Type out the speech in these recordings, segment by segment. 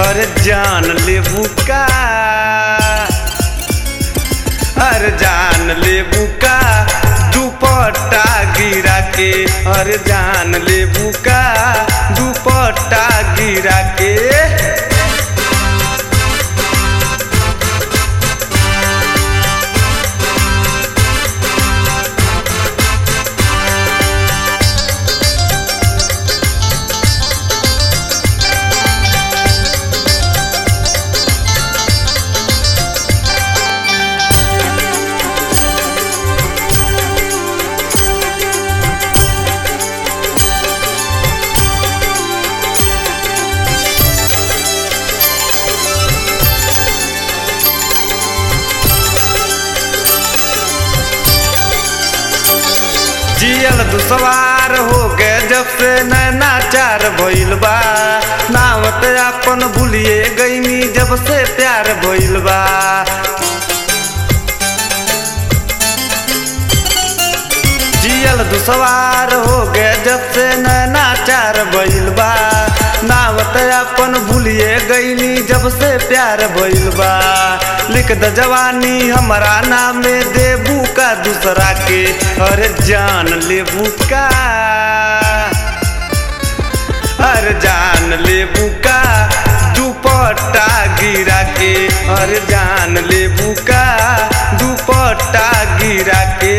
अरे जान लेबू का अरे जान लेबू का दुपट्टा गिरा के अरे जान लेबू का दुपट्टा गिरा के जियल दुसवार हो गए जब से नैना चार भइल बा नावत अपन भूलिए गईनी जब से प्यार भइल बा जियल दुसवार हो गए जब से नैना चार भइल बा नावत अपन भूलिए गईनी जब से प्यार भइल बा लिख द जवानी हमारा नामे देबू का दूसरा के अरे जान लेबू का अरे जान लेबू का दुपट्टा गिरा के अरे जान लेबू का दुपट्टा गिरा के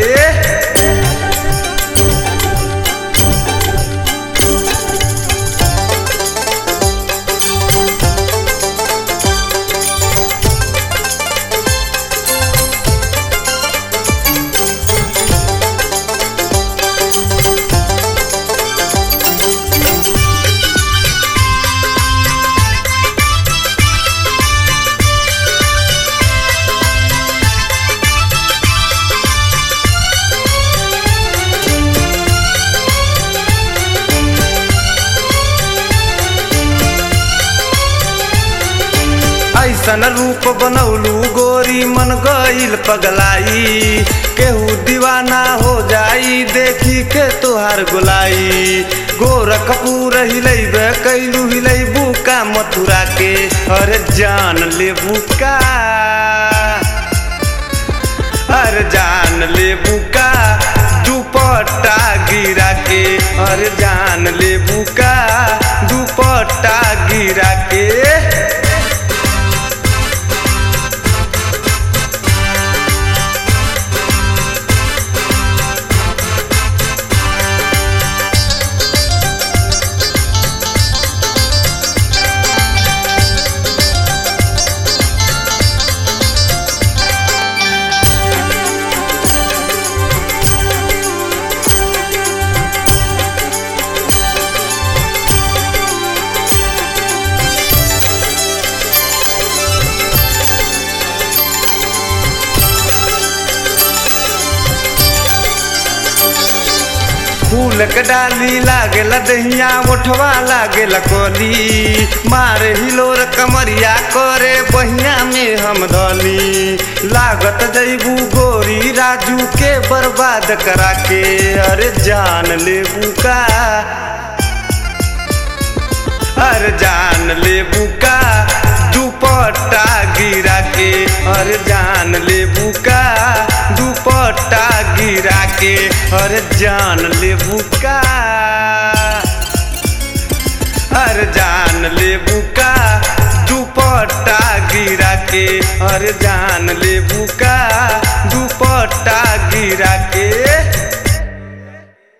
ऐसन रूप बनौलू गोरी मन गईल पगलाई केहू दीवाना हो जाई देखी के तोहार गोलाई गोरखपुर हिलैबे कैलू हिलैबू का मथुरा के अरे जान लेबू का अरे जान लेबू का दुपट्टा गिरा के अरे जान लेबू का दुपट्टा गिरा के फूल के डाली लागेला दहिया उठवा लागेला कोली मारे हिलोर कमरिया करे बहिया में हम धली लागत जैबू गोरी राजू के बर्बाद करा के अरे जान लेबू का अरे जान लेबू का दुपट्टा गिरा के अरे जान लेबू का दुपट्टा गिरा के अरे जान लेबू का अरे जान लेबू का दुपट्टा गिरा के अरे जान लेबू का दुपट्टा गिरा के